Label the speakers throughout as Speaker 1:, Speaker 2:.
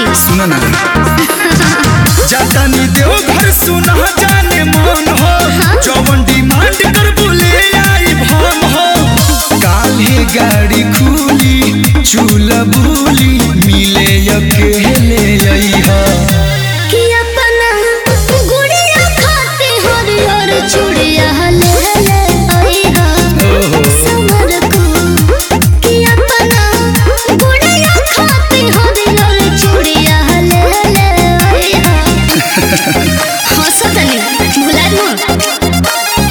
Speaker 1: सुन ना जातानी देव घर सुना जाने मन हो जवन डिमांड कर बोले आई भम हो काल्हे गाड़ी खुली चूल्हा बुली मिले अकेले अइहा
Speaker 2: कि अपना गुड़िया खाते हरियर चूड़िया ले ले आईहा
Speaker 1: ओहो
Speaker 2: समर को कि अपना गुड़िया खाते हरियर चूड़िया ले ले आईहा हंसतनी भुला दो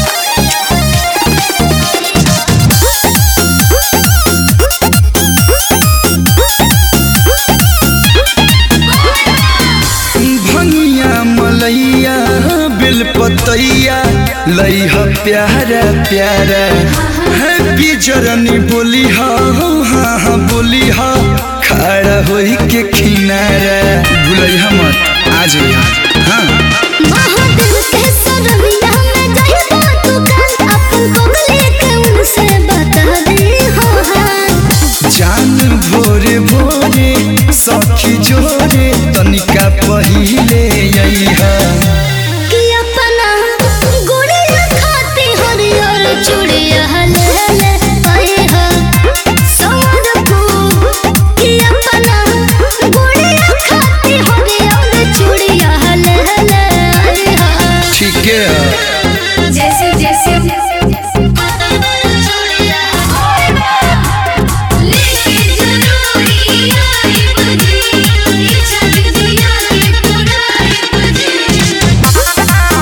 Speaker 1: भंगिया मलैया बेलपतैया लैह प्यारा प्यारा है बिजरनी बोली हा हाँ हाँ बोली हा खड़ा होई के किनारा भुलैया मत आ जाइए हाँ
Speaker 2: महादिल के सरमिया में जाइबा तू कल अपन बगले के उनसे बता दे हो हाँ
Speaker 1: जान भोरे भोरे सखी जोरे तनिका पहिले अइहा
Speaker 2: कि अपना गुड़िया खाती हरियर चूड़िया ले ले आईहा समर को कि अपना गुड़िया खाती हरियर चूड़िया ले ले आईहा
Speaker 1: ठीक है
Speaker 2: जैसे जैसे चूड़िया लेके जरूरी आई बजे इच्छा दिया के पुराई बजे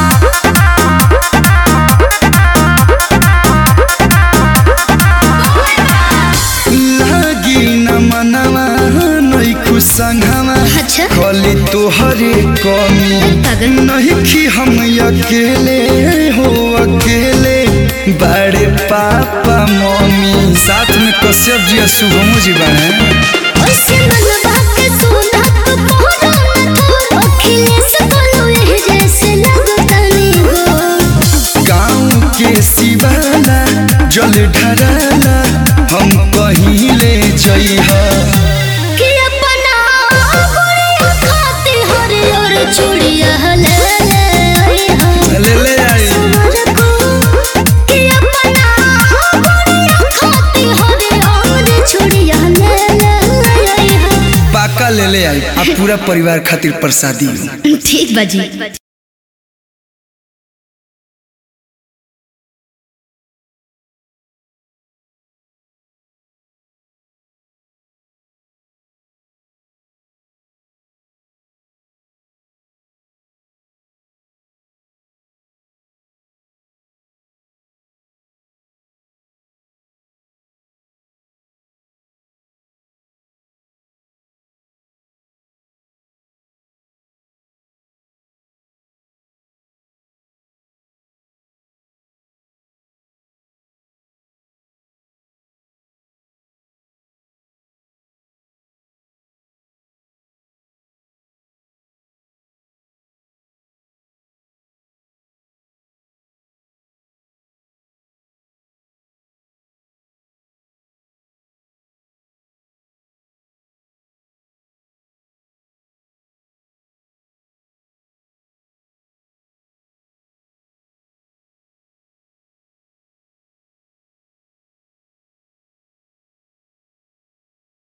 Speaker 1: लागी न मनवा नै खुसंगवा
Speaker 2: अच्छा
Speaker 1: खली तोहरे कमी
Speaker 2: पागल।
Speaker 1: नहीं कि हम अकेले हो अकेले बड़े पापा मम्मी साथ में कश्यप जी और शुभम जी बने
Speaker 2: ओसे मनवा के सोना तो मोहरा न तो अखिलेश बोलो ये जैसे लगतनी हो
Speaker 1: गाँव के सिवाला जल ढराला हम कहीं ले जइहा
Speaker 2: कि अपना गुड़िया खाती हरियर चूड़िया ले ले आईहा
Speaker 1: ले ले आई
Speaker 2: समर को कि अपना गुड़िया खाती हरियर चूड़िया ले ले आईहा
Speaker 1: पाका ले ले आई आ पूरा परिवार खातिर प्रसादी
Speaker 2: ठीक बाजी